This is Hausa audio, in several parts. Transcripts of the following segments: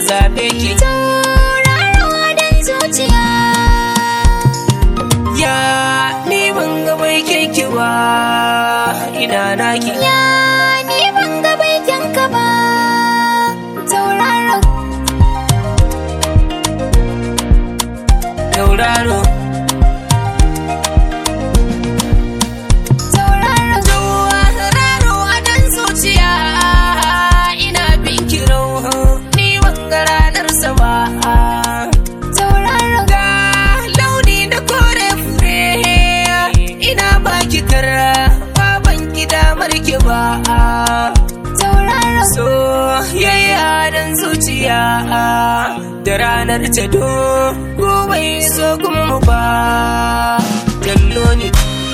zaɓe ki tauraro dan zuciya ya ni ban ga bai ki ba ina naki ya ni ban ga baikin ka ba tauraro tauraro tauraro tauraro a dan zuciya ina bin ki ni ban ga ranar sa ba tauraro ga launi da kore fure ina baki kara baban ki damar ki ba tauraro soyayya dan zuciya da ranar ta do gobe so kuma ba kallo ne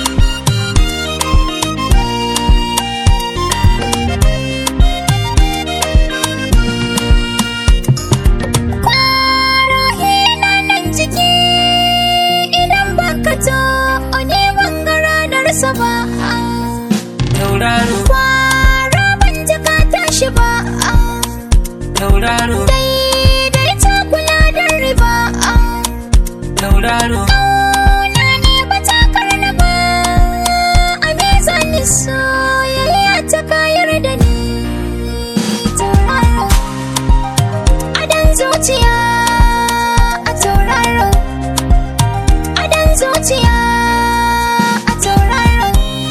Ruhi na nan ciki idan baka to ne ban ga ranar sa ba tauraro Kwara ban ji ka tashi ba tauraro daidai ta kula da riba tauraro Ƙauna ne ba ta karna ba a mizanin soyayya ta kayar da ni tauraro adan zuciya a tauraro adan zuciya a tauraro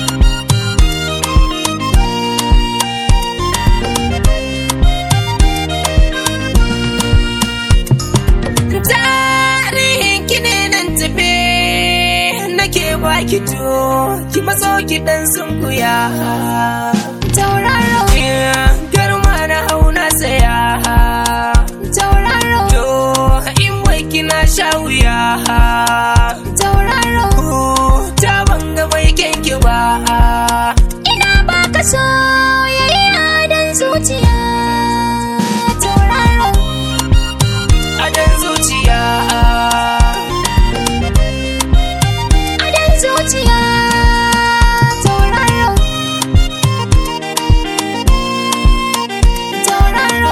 tarihin ki ne nan tafe nake baki to ki matso ki dan sunkuya tauraro garma na hauna saya tauraro to in wai kina sha wuya tauraro ta banga bai kyanki ba ina baka soyayya dan zuciya tauraro a dan zuciya adan zuciya tauraro tauraro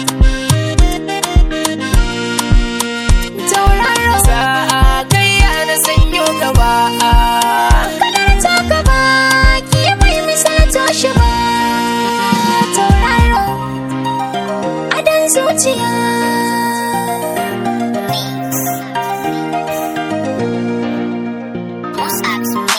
tauraro sa kai na sanyo gaba kadar ta gaba ki mai misalta shi ba tauraro adan zuciya Most apps